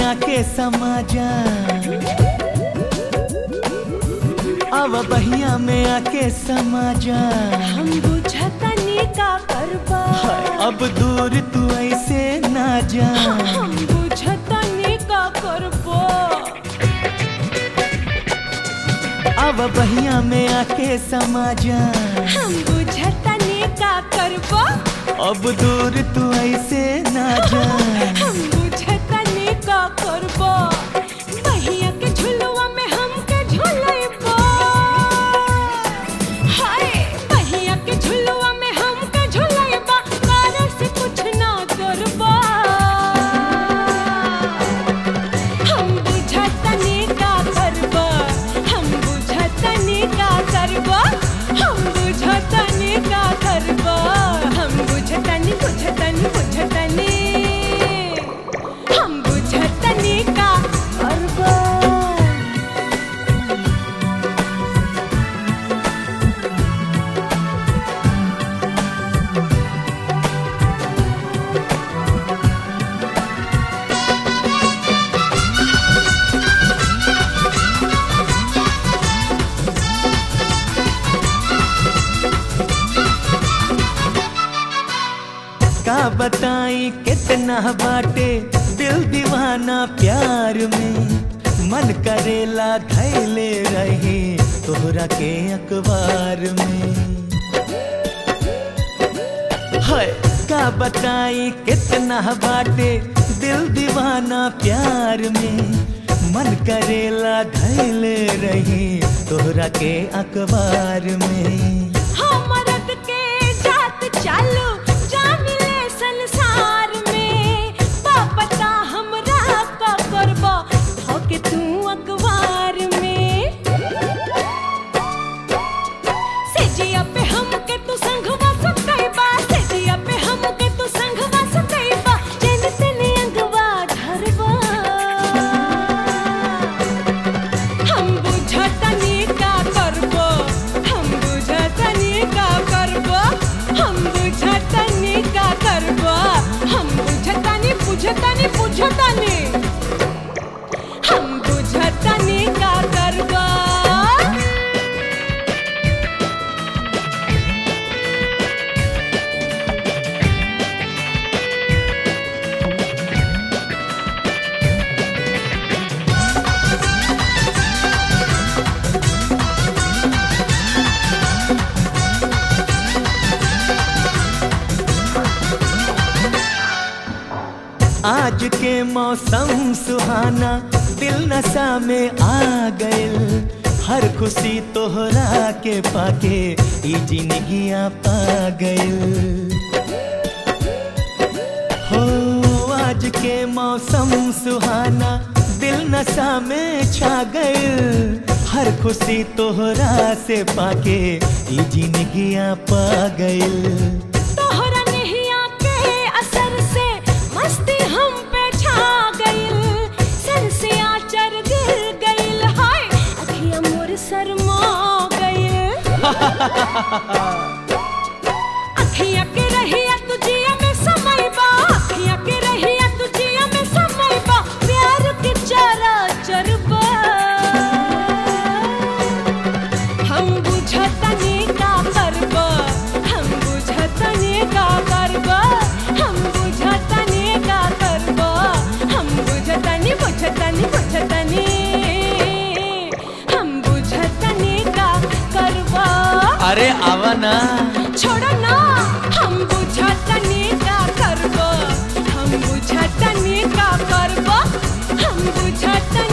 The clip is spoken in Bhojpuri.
आके समा जा अब बहिया में आके समा जा हम बुझतनी का करबा अब दूर तू ऐसे ना जा हम बुझतनी का करबो अब बहिया में आके समा जा हम बुझतनी का करबो अब दूर तू ऐसे ना जा हम बुझतनी का करबो बहिया के झुलुआ में हमके झुलैबो हाय बहिया के झुलुआ में हमके झुलैबा तारा से कुछ ना करबो हम बुझतनी का करबो हम बुझतनी का करबो हम बुझतनी का करबो हम बुझतनी बुझतनी बुझतनी हम बुझतनी का करबो का बताई कितना बाटे दिल दीवाना प्यार में मन करेला धैले रहे तोहरा के अखबार में है का बताई कितना बाटे दिल दीवाना प्यार में मन करेला धैले रहे तोहरा के अखबार में हमरद के जात चालू जामिले संसार में पापता हमरा का करबो होके तू अखबार में सेजिया पे हमके तू संगवा सकैबा सेजिया पे हमके तू संगवा सकैबा जेन तेने अंगवा धरबा हम बुझतनी का करबो हम बुझतनी का करबो हम बुझतनी का करबो हम बुझतनी बुझतनी बुझतनी हम बुझतनी का करबो आज के मौसम सुहाना दिल नशा में आ गइल हर खुशी तोहरा के पाके ई जिंदगिया पा गइल हो आज के मौसम सुहाना दिल नशा में छा गइल हर खुशी तोहरा से पाके ई जिंदगिया पा गइल तोहरा नहिया के असर से मस्ती हम पे छा गइल सर से आचर गिर गइल हाय अखियां मोर शर्मा गइल अखियां के रहिया तुझिया में समयबा अखियां के रहिया तुझिया में समयबा प्यार के चारा चरबा हम बुझतनी का करबा हम बुझतनी का करबा हम बुझतनी का करबा हम बुझतनी बुझतनी बुझतनी हम बुझतनी का करबा अरे आवा ना छोड़ो ना हम बुझतनी का करबा हम बुझतनी का करबा हम बुझतनी